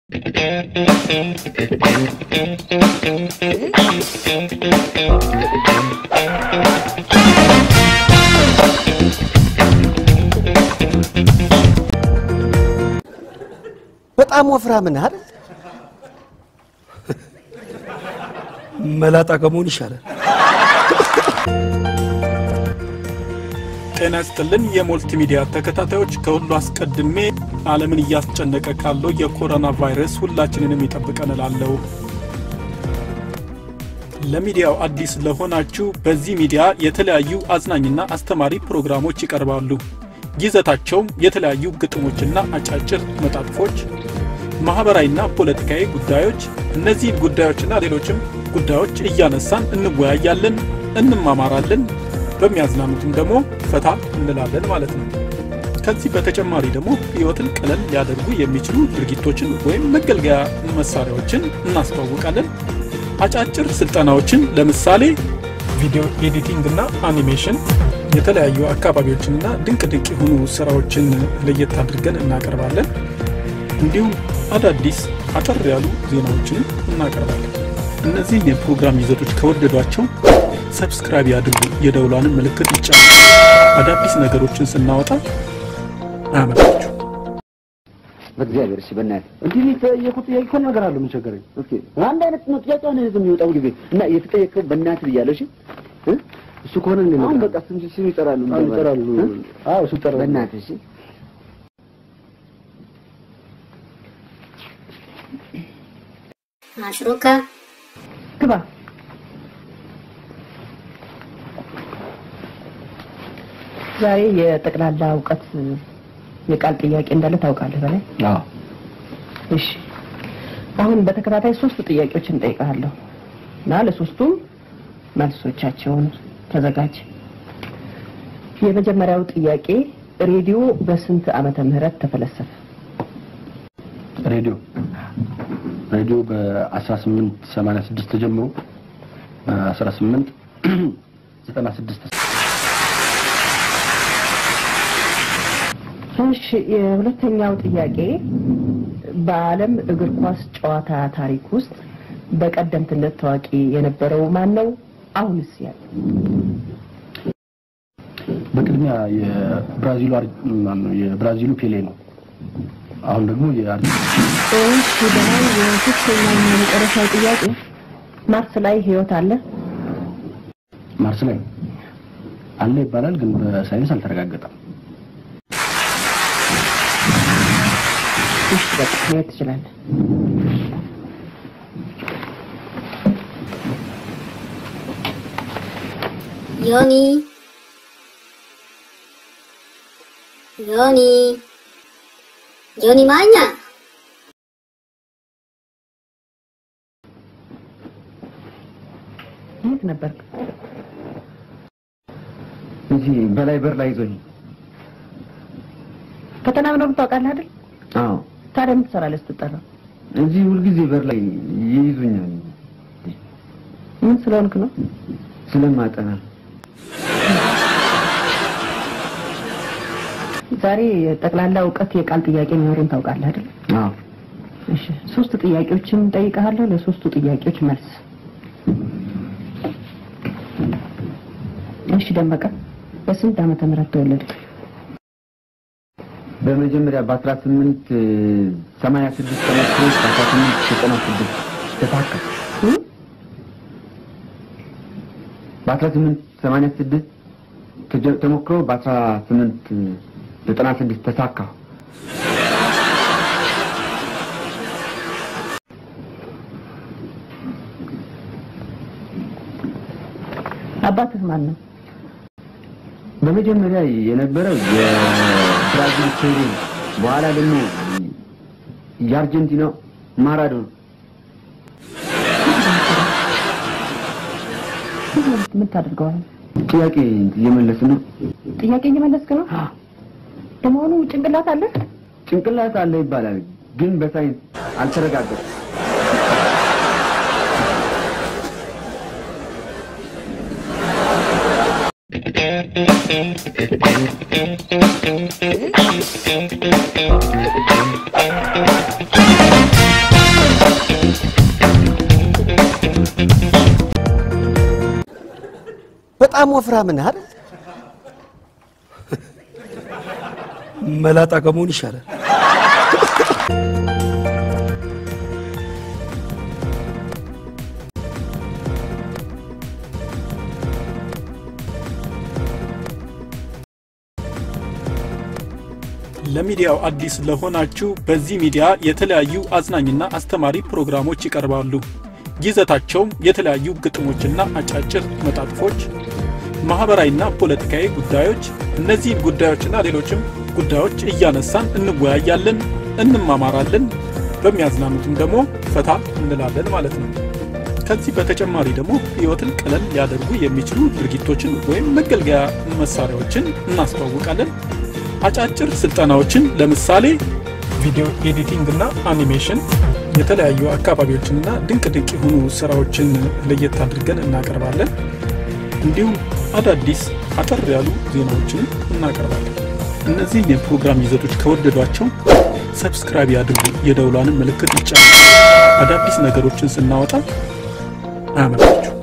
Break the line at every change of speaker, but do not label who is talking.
በጣም ወፍራም ነህ አይደል?
መላጣ ከመሆን ይሻላል።
ጤና ይስጥልን የሞልቲ ሚዲያ ተከታታዮች፣ ከሁሉ አስቀድሜ ዓለምን እያስጨነቀ ካለው የኮሮና ቫይረስ ሁላችንንም ይጠብቀን እላለሁ። ለሚዲያው አዲስ ለሆናችሁ በዚህ ሚዲያ የተለያዩ አዝናኝና አስተማሪ ፕሮግራሞች ይቀርባሉ። ይዘታቸውም የተለያዩ ግጥሞችና አጫጭር መጣጥፎች፣ ማኅበራዊና ፖለቲካዊ ጉዳዮች፣ እነዚህን ጉዳዮችና ሌሎችም ጉዳዮች እያነሳን እንወያያለን፣ እንማማራለን በሚያዝናኑትም ደግሞ ፈታ እንላለን ማለት ነው። ከዚህ በተጨማሪ ደግሞ ሕይወትን ቀለል ሊያደርጉ የሚችሉ ድርጊቶችን ወይም መገልገያ መሳሪያዎችን እናስተዋውቃለን። አጫጭር ስልጠናዎችን ለምሳሌ ቪዲዮ ኤዲቲንግ እና አኒሜሽን፣ የተለያዩ አካባቢዎችንና ድንቅ ድንቅ የሆኑ ስራዎችን ለየት አድርገን እናቀርባለን። እንዲሁም አዳዲስ አጠር ያሉ ዜናዎችንም እናቀርባለን። እነዚህን የፕሮግራም ይዘቶች ከወደዷቸው ሰብስክራይብ ያድርጉ፣ የደውሏንም ምልክት ይጫኑ። አዳዲስ ነገሮችን ስናወጣ አያመልጣችሁ።
በእግዚአብሔር እሺ፣ በእናትህ
እንዲህ የተጠየቁት ጥያቄ እኮ ነገር አለ። ምን ቸገረኝ?
ኦኬ፣ አንድ አይነት ነው ጥያቄ ነው የሚወጣው ጊዜ እና የተጠየቀው በእናትህ ብያለሁ። እሺ እ?
እሱ ከሆነ እንደ
አሁን በቃ ስም ስም ይጠራሉ
አዎ ይጠራሉ።
እ?
አዎ እሱ ይጠራሉ።
በእናትህ እሺ
ማሽሩካ
ግባ። ዛሬ የጠቅላላ እውቀት የቃል ጥያቄ እንዳለ ታውቃለህ በላይ?
አዎ
እሺ። አሁን በተከታታይ ሶስት ጥያቄዎችን እንጠይቅሃለሁ እና ለሶስቱም መልሶቻቸውን ተዘጋጅ። የመጀመሪያው ጥያቄ ሬዲዮ በስንት ዓመተ ምህረት ተፈለሰፈ?
ሬዲዮ ሬዲዮ በ1886 ተጀምሮ በ1896
እሺ የሁለተኛው ጥያቄ በዓለም እግር ኳስ ጨዋታ ታሪክ ውስጥ በቀደምትነት ታዋቂ የነበረው ማን ነው? አሁንስ ያለ
በቅድሚያ የብራዚሉ አር- ማነው የብራዚሉ ፔሌ ነው። አሁን ደግሞ የአርጀንቲና
እሺ በላይ የሶስተኛው የመጨረሻው ጥያቄ ማርስ ላይ ህይወት አለ?
ማርስ ላይ አለ ይባላል፣ ግን በሳይንስ አልተረጋገጠም።
እሺ በቃ መሄድ ትችላለህ።
ዮኒ ዮኒ ዮኒ ማኛ
የት ነበርክ?
እዚህ በላይ በር ላይ ይዞኝ
ፈተና ምናምን ታውቃለህ አይደል?
አዎ
ታዲያ ምን ትሰራለህ ስትጠራ?
እዚህ ሁልጊዜ በር ላይ ይይዙኛል
ምን ስለሆንክ ነው?
ስለማጠና
ዛሬ ጠቅላላ እውቀት የቃል ጥያቄ መኖሩን ታውቃለህ አይደል?
አዎ
እሺ ሶስት ጥያቄዎችን ጠይቀሃለሁ። ለሶስቱ ጥያቄዎች መልስ። እሺ ደመቀ በስንት ዓመተ ምህረት ተወለድክ?
በመጀመሪያ በ18 86 ተሞክሮ በ18 96 ተሳካ።
እ?
በ18 86 ተጀ- ተሞክሮ በ18 96 ተሳካ።
አባትህ ማን ነው?
በመጀመሪያ የነበረው የብራዚል ፔሌ፣ በኋላ ደግሞ የአርጀንቲናው ማራዶና።
ምን ታደርገዋለህ?
ጥያቄ እየመለስ ነው።
ጥያቄ እየመለስክ ነው? ለመሆኑ ጭንቅላት አለ?
ጭንቅላት አለ ይባላል፣ ግን በሳይንስ አልተረጋገጠም።
ዮኒ
በጣም ወፍራም ነህ አይደል?
መላጣ ከመሆን ይሻላል።
ለሚዲያው አዲስ ለሆናችሁ በዚህ ሚዲያ የተለያዩ አዝናኝና አስተማሪ ፕሮግራሞች ይቀርባሉ። ይዘታቸውም የተለያዩ ግጥሞችና አጫጭር መጣጥፎች፣ ማህበራዊና ፖለቲካዊ ጉዳዮች፣ እነዚህን ጉዳዮችና ሌሎችም ጉዳዮች እያነሳን እንወያያለን፣ እንማማራለን። በሚያዝናኑትም ደግሞ ፈታ እንላለን ማለት ነው። ከዚህ በተጨማሪ ደግሞ ህይወትን ቀለል ሊያደርጉ የሚችሉ ድርጊቶችን ወይም መገልገያ መሳሪያዎችን እናስተዋውቃለን። አጫጭር ስልጠናዎችን ለምሳሌ ቪዲዮ ኤዲቲንግ እና አኒሜሽን፣ የተለያዩ አካባቢዎችንና ድንቅ ድንቅ የሆኑ ስራዎችን ለየት አድርገን እናቀርባለን። እንዲሁም አዳዲስ አጠር ያሉ ዜናዎችን እናቀርባለን። እነዚህ የፕሮግራም ይዘቶች ከወደዷቸው ሰብስክራይብ ያድርጉ፣ የደውሏንም ምልክት ይጫኑ። አዳዲስ ነገሮችን ስናወጣ አያመልጣችሁ።